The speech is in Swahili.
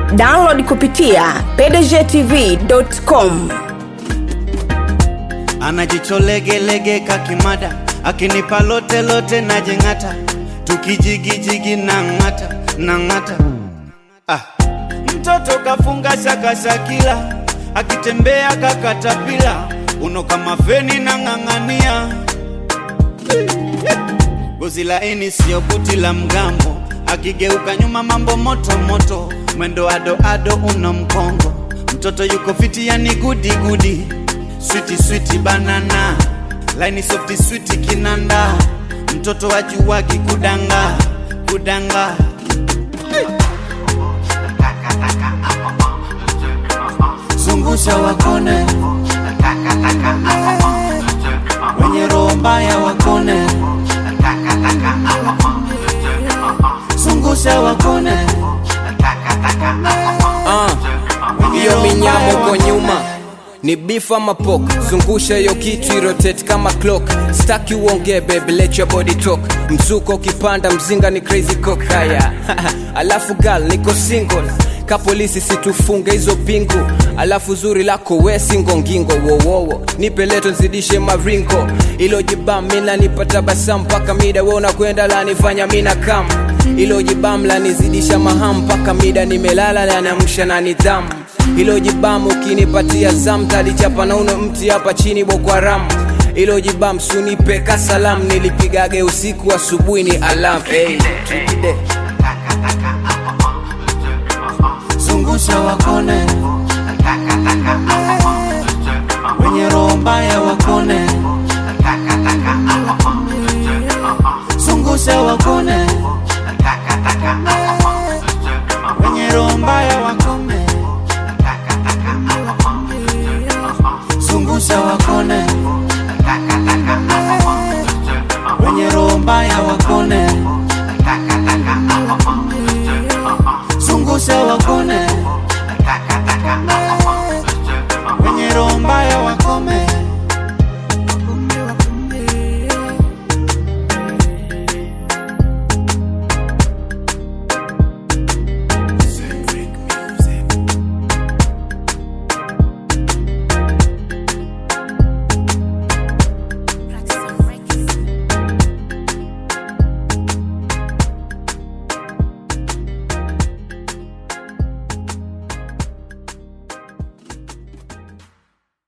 download kupitia pdgtv.com anajicholegelege kakimada akinipa lote lote najeng'ata tukijigijigi na ng'ata na ng'ata ah. mtoto kafunga shakashakila akitembea kakatapila uno kama feni na ng'ang'ania gozi laini sio buti la mgambo akigeuka nyuma mambo moto moto mwendo ado ado uno mkongo mtoto yuko fiti yani gudi gudi switi switi banana laini softi switi kinanda mtoto wajuwagi kudanga kudanga zungusha wakone wenye roho mbaya wakone zungusha wakone hiyo minyamo uko nyuma ni beef ama pork zungusha hiyo kitu irotate kama clock staki uongee baby let your body talk mzuko ukipanda mzinga ni crazy cock haya alafu gal niko single ka polisi situfunge hizo pingu alafu zuri lako we singo ngingo wowowo nipe leto nzidishe maringo ilo jibam mina nipata basa mpaka mida we unakwenda lanifanya mina kam ilo jibam lanizidisha maham mpaka mida nimelala lanamsha na nidhamu ilo jibam ukinipatia zam talichapa na uno mti hapa chini boko haram ilo jibam sunipe kasalam nilipigage usiku asubuhi ni alam hey, tukide. zungusha wakone wenye roho mbaya wakone zungusha wakone wenye roho mbaya wakone zungusha wakone wenye roho mbaya wakone zungusha wakone wenye roho mbaya wakome